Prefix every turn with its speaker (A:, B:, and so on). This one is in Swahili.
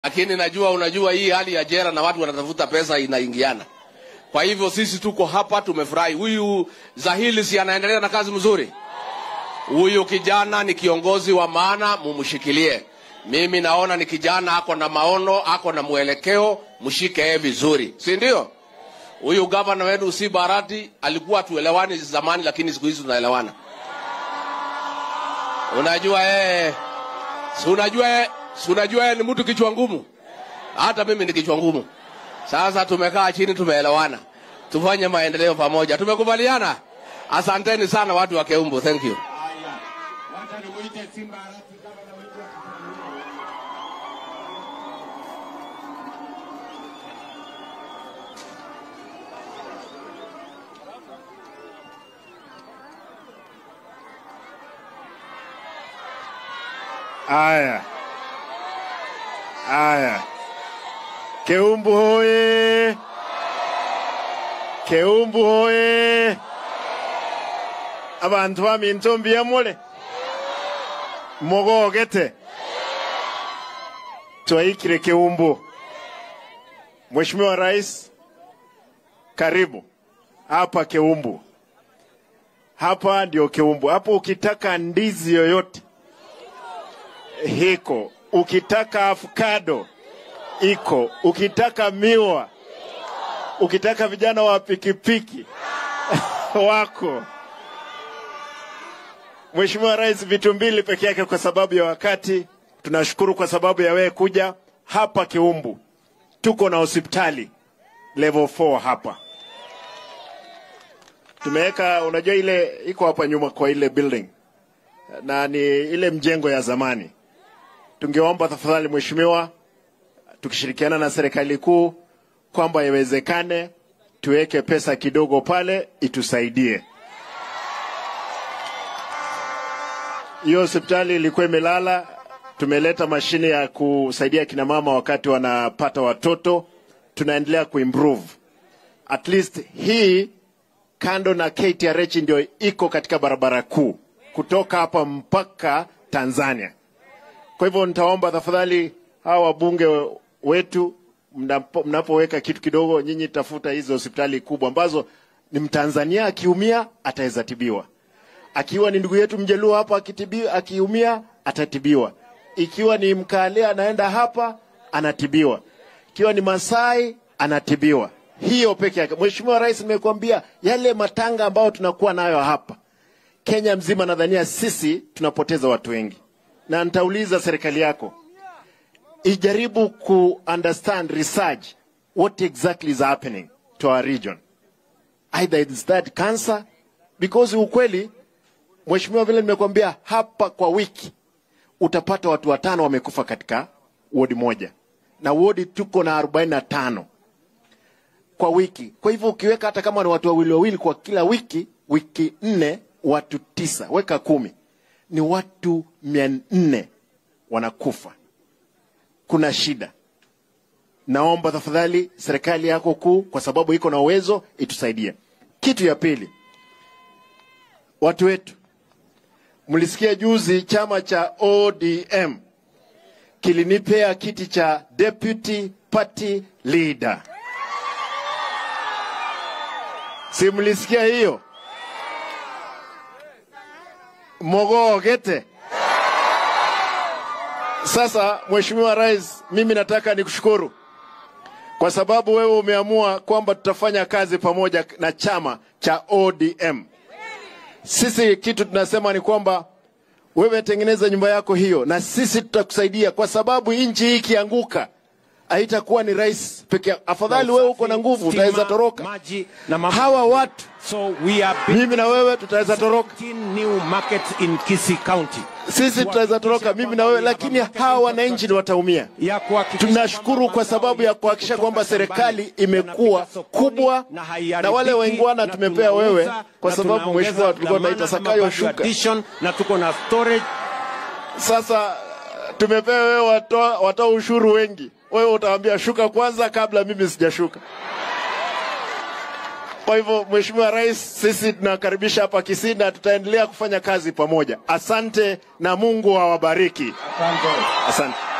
A: lakini najua unajua hii hali ya jera na watu wanatafuta pesa inaingiana. Kwa hivyo sisi tuko hapa, tumefurahi. Huyu Zahili si anaendelea na kazi mzuri. Huyu kijana ni kiongozi wa maana, mumshikilie. Mimi naona ni kijana ako na maono, ako na mwelekeo, mshike yeye vizuri, si ndio? Huyu gavana wetu si Barati alikuwa tuelewani zamani, lakini siku hizi tunaelewana. Unajua yeye, si unajua yeye, si unajua yeye ni mtu kichwa ngumu. Hata mimi ni kichwa ngumu. Sasa tumekaa chini, tumeelewana, tufanye maendeleo pamoja. Tumekubaliana. Asanteni sana watu wa Keumbu, thank you.
B: Haya, wacha nimuite Simba Arati gavana wetu wa Kisumu. Haya, haya, Keumbu hoye! Keumbu hoye! abantu baminto mbiyamule mogogete twaikire Keumbu. Mheshimiwa Rais, karibu hapa Keumbu. Hapa ndio Keumbu. Hapo ukitaka ndizi yoyote hiko, ukitaka avocado iko, ukitaka miwa, ukitaka vijana wa pikipiki wako. Mheshimiwa Rais, vitu mbili peke yake kwa sababu ya wakati. Tunashukuru kwa sababu ya wewe kuja hapa Kiumbu. Tuko na hospitali level 4 hapa tumeweka, unajua ile iko hapa nyuma kwa ile building na ni ile mjengo ya zamani. Tungeomba tafadhali Mheshimiwa, tukishirikiana na serikali kuu kwamba iwezekane tuweke pesa kidogo pale itusaidie. Hiyo hospitali ilikuwa imelala, tumeleta mashine ya kusaidia kina mama wakati wanapata watoto, tunaendelea kuimprove. At least hii kando na KTRH ndio iko katika barabara kuu kutoka hapa mpaka Tanzania. Kwa hivyo nitaomba tafadhali hawa wabunge wetu mnapo- mnapoweka kitu kidogo, nyinyi tafuta hizo hospitali kubwa ambazo ni Mtanzania akiumia ataweza tibiwa akiwa ni ndugu yetu mjaluo hapa akitibiwa, akiumia atatibiwa. Ikiwa ni mkale anaenda hapa anatibiwa, ikiwa ni Masai anatibiwa. Hiyo peke yake. Mheshimiwa Rais, nimekuambia yale matanga ambayo tunakuwa nayo hapa Kenya mzima, nadhania sisi tunapoteza watu wengi, na nitauliza serikali yako ijaribu ku understand research what exactly is happening to our region either it's that cancer because ukweli Mheshimiwa, vile nimekuambia hapa, kwa wiki utapata watu watano wamekufa katika wodi moja, na wodi tuko na arobaini na tano kwa wiki. Kwa hivyo ukiweka hata kama ni watu wawili wawili kwa kila wiki, wiki nne, watu tisa, weka kumi, ni watu mia nne wanakufa. Kuna shida. Naomba tafadhali serikali yako kuu, kwa sababu iko na uwezo, itusaidie. Kitu ya pili, watu wetu Mlisikia juzi chama cha ODM kilinipea kiti cha deputy party leader. Si mlisikia hiyo? Mogogete. Sasa Mheshimiwa Rais, mimi nataka nikushukuru kwa sababu wewe umeamua kwamba tutafanya kazi pamoja na chama cha ODM. Sisi kitu tunasema ni kwamba wewe tengeneza nyumba yako hiyo, na sisi tutakusaidia, kwa sababu nchi hii ikianguka haitakuwa ni rais peke yake. Afadhali wewe uko na nguvu, utaweza toroka.
C: maji na mafuta.
B: Hawa watu
C: So we are
B: mimi na wewe tutaweza toroka,
C: 17 new markets in Kisii County.
B: sisi tutaweza toroka, mimi na wewe, lakini hawa wananchi ni wataumia.
C: Ya kuhakikisha
B: Tunashukuru
C: kwamba
B: kwa sababu ya kuhakikisha
C: kutoka
B: kwamba serikali
C: shambani
B: imekuwa
C: yanafika sokoni
B: kubwa,
C: na haiharibiki,
B: na wale waingwana
C: na
B: tumepea wewe,
C: tunauza,
B: kwa
C: na
B: sababu
C: tunaongeza
B: mheshimiwa, tulikuwa
C: dhamana
B: tunaita
C: kama
B: Sakayo
C: value
B: shuka.
C: addition, na tuko na storage
B: Sasa tumepewa wewe watoa, watoa ushuru wengi, wewe utawaambia shuka kwanza kabla mimi sijashuka. Kwa hivyo Mheshimiwa Rais, sisi tunakaribisha hapa Kisii na tutaendelea kufanya kazi pamoja. Asante na Mungu awabariki. Asante.